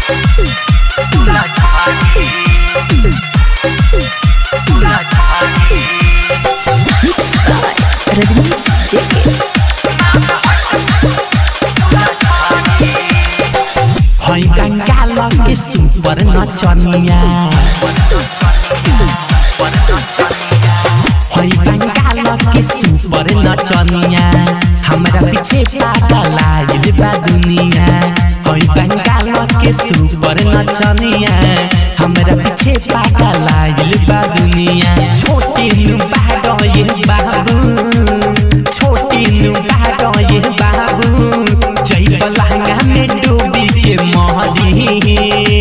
तुला झाली तुला झाली Mixed by Rajnish JK. है बंगाल के सुपर नचनिया है बंगाल के सुपर नचनिया हमरा पीछे पागल आइल बा दुनिया है बंगाल के सुपर नचनिया हमरा पीछे पागल आइल बा दुनिया छोटे नु बाग ये बाबू छोटे नु बाग ये बाबू जय लहंगा में डूबी के मोहरी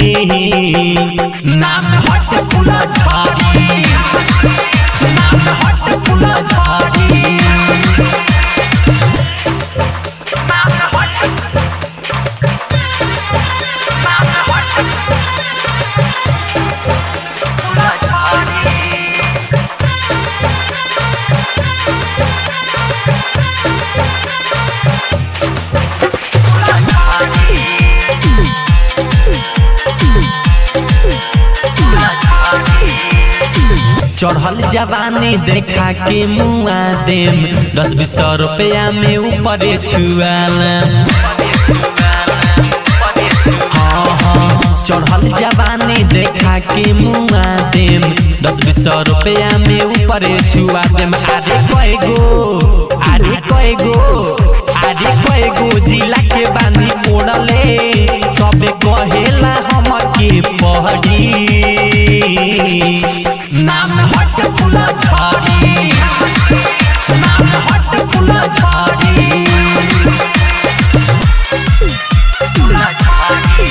नाम हट फुला झाड़ी नाम हट फुला झाड़ी तुला झाली तुला झाली तुला झाली चढ़ल जवानी देखा के मुआ देम दस बीस सौ रुपया में ऊपर छुआला हाँ हाँ चढ़ल जवानी देखा के मुआ देम दस बीस सौ रुपया में ऊपर छुआ देम आरे कय गो आरे कय गो आरे कय गो जिला के बानी ओढ़ले सबे कहेला हम के पहड़ी नाम हट फुला झाड़ी नाम हट फुला झाड़ी तुला झाली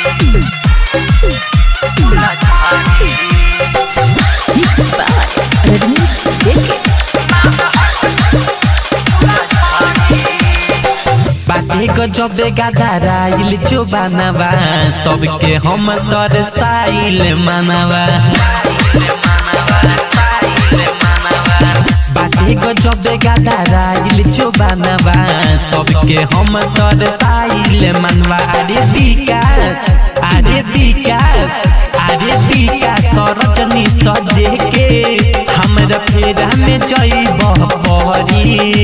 तुला झाली Mixed by Rajnish JK. बाटे गजबे गदाराइल जो बनावा सबके हम तर साइल मानवा बाटे गजबे गदाराइल जो बनावा सबके हम तर साइल मानवा अरे विकास अरे विकास अरे विकास सरजनी सजे के हमरा फेरा में जइब पहरी